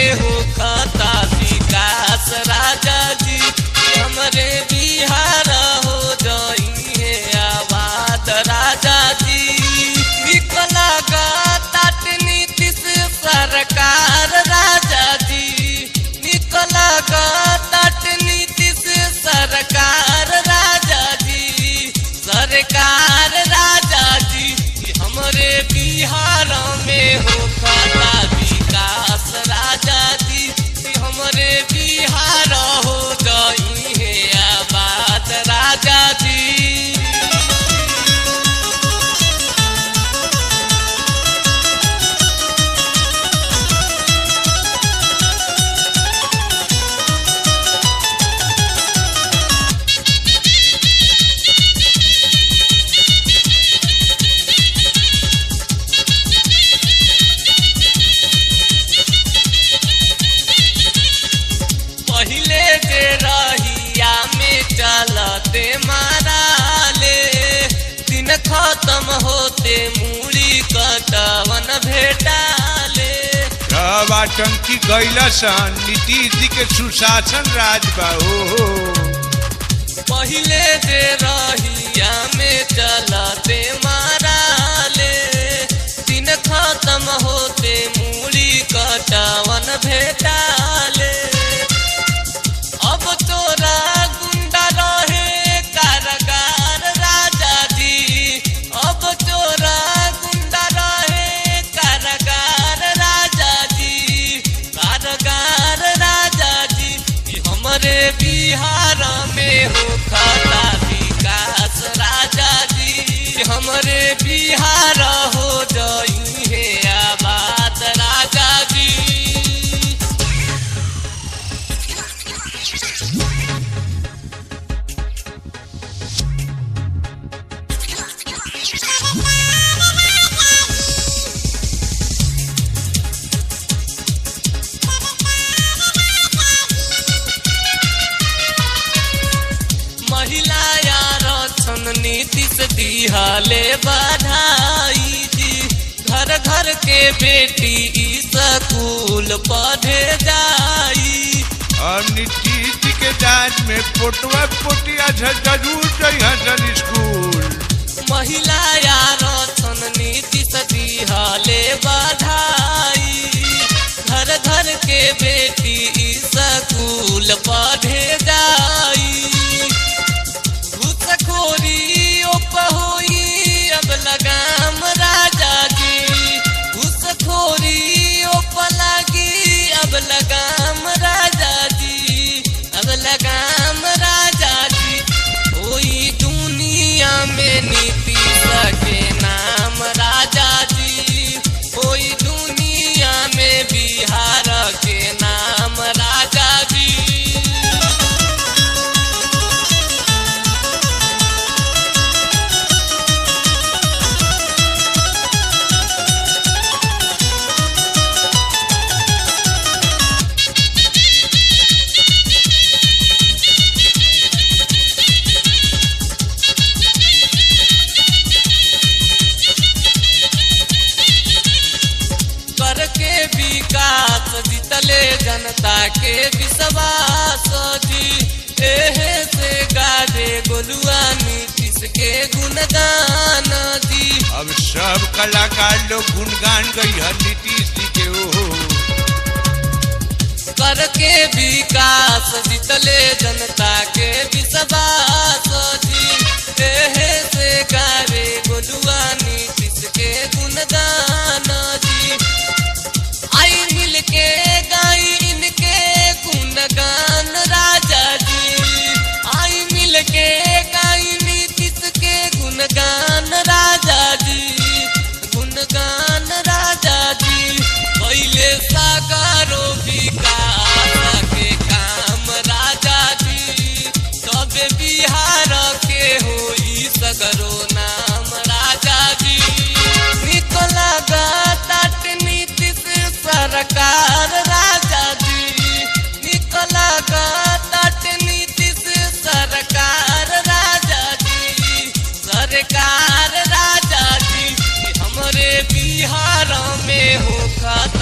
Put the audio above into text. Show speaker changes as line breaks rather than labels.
में हो खाता विकास राजा जी हमरे बिहार हो जाइए आबाद राजा जी निकला तात नीतीश सरकार राजा जी निकला तात नीतीश सरकार राजा जी सरकार राजा जी हमरे बिहार में हो खाता विकास राजा जी हमरे बिहार हो गई है आबाद राजा जी पहिले जे रहिया में चलते माराले दिन खत्म होते मूड़ी कटवन भेटाले
सब आतंकी गैला सन नीतीश जी के सुशासन राज बा हो
पहिले जे रहिया में चलते माराले दिन खत्म होते मूड़ी कटवन भेटाले अब तोरा गुंडा रहे कारगार राजा जी अब तोरा गुंडा रहे कारगार राजा जी कारगार राजा जी ई हमरे बिहार में हो खाता विकास राजा जी हमरे बिहार हो जाई है आबाद राजा जी महिला यार छन नीतीश दिहले बधाई जी घर घर के बेटी ई स्कूल पढ़े जाई
और नीतीश जी के जांच में पोटवा पोटिया झ- जरूर जइहा सन स्कूल
महिला यार छन नीतीश दिहले बधाई घर घर के बेटी ई स्कूल पढ़े जाई घुसखोरी होई अब लगाम राजा जी घुसखोरी लगी अब लगाम राजा जी अब लगाम राजा जी कोई दुनिया में नीतीश के नाम राजा जी कोई दुनिया में बिहार के नाम राजा जी करके विकास जीतले जनता के विश्वास जी एहे से गाजे गोलुआ नीतीश के गुणगान जी
अब सब कलाकार लोग गुणगान गई है नीतीश जी के ओहो
करके विकास जीतले जनता के विश्वास जी एहे से गावे गोलुआ नीतीश के गुणगान जी आई मिल के गाई इनके गुणगान राजा जी आई मिल के गाई नीतीश के गुणगान राजा जी गुणगान राजा जी पहले सागरो विकास के काम राजा जी तब बिहार के होई सगरो नाम राजा जी निकला गात नीतीश सरकार राजा जी निकला गात नीतीश सरकार राजा जी सरकार राजा जी हमरे बिहार में हो खाता